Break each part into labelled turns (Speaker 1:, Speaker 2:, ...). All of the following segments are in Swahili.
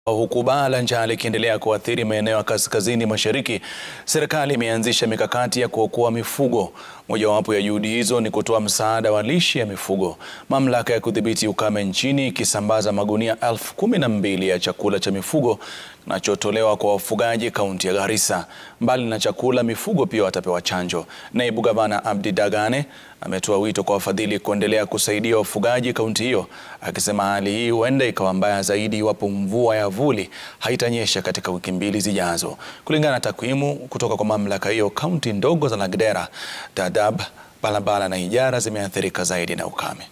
Speaker 1: Huku baa la njaa likiendelea kuathiri maeneo ya kaskazini mashariki, serikali imeanzisha mikakati ya kuokoa mifugo. Mojawapo ya juhudi hizo ni kutoa msaada wa lishe ya mifugo. Mamlaka ya kudhibiti ukame nchini ikisambaza magunia elfu kumi na mbili ya chakula cha mifugo kinachotolewa kwa wafugaji kaunti ya Garissa. Mbali na chakula, mifugo pia watapewa chanjo. Naibu Gavana Abdi Dagane ametoa wito kwa wafadhili kuendelea kusaidia wafugaji kaunti hiyo, akisema hali hii huenda ikawa mbaya zaidi iwapo mvua ya vuli haitanyesha katika wiki mbili zijazo. Kulingana na takwimu kutoka kwa mamlaka hiyo, kaunti ndogo za Lagdera, Dadaab, Balabala na Ijara zimeathirika zaidi na ukame.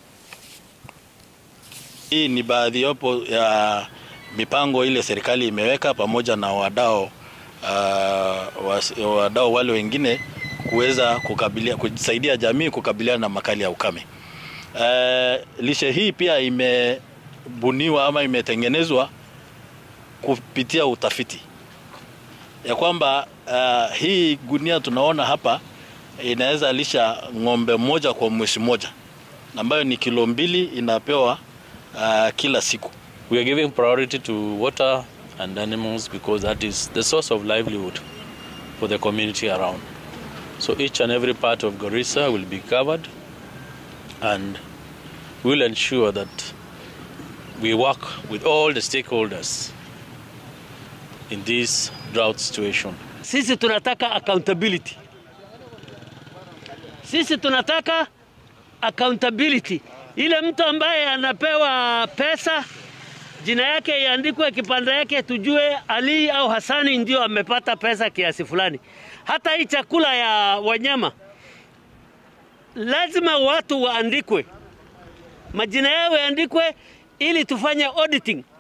Speaker 2: Hii ni baadhi yapo ya mipango ile serikali imeweka pamoja na wadau uh, wadau wale wengine kuweza kukabilia kusaidia jamii kukabiliana na makali ya ukame. Uh, lishe hii pia imebuniwa ama imetengenezwa kupitia utafiti ya kwamba uh, hii gunia tunaona hapa inaweza lisha ng'ombe moja kwa mwezi moja ambayo ni kilo mbili inapewa uh, kila siku.
Speaker 3: We are giving priority to water and animals because that is the source of livelihood for the community around. So each and every part of Garissa will be covered and we'll ensure that we work with all the stakeholders in this drought situation.
Speaker 4: Sisi tunataka accountability. Sisi tunataka accountability. Ile mtu ambaye anapewa pesa jina yake iandikwe, kipande yake tujue Ali au Hasani ndio amepata pesa kiasi fulani. Hata hii chakula ya wanyama lazima watu waandikwe, majina yao yaandikwe, ili tufanye auditing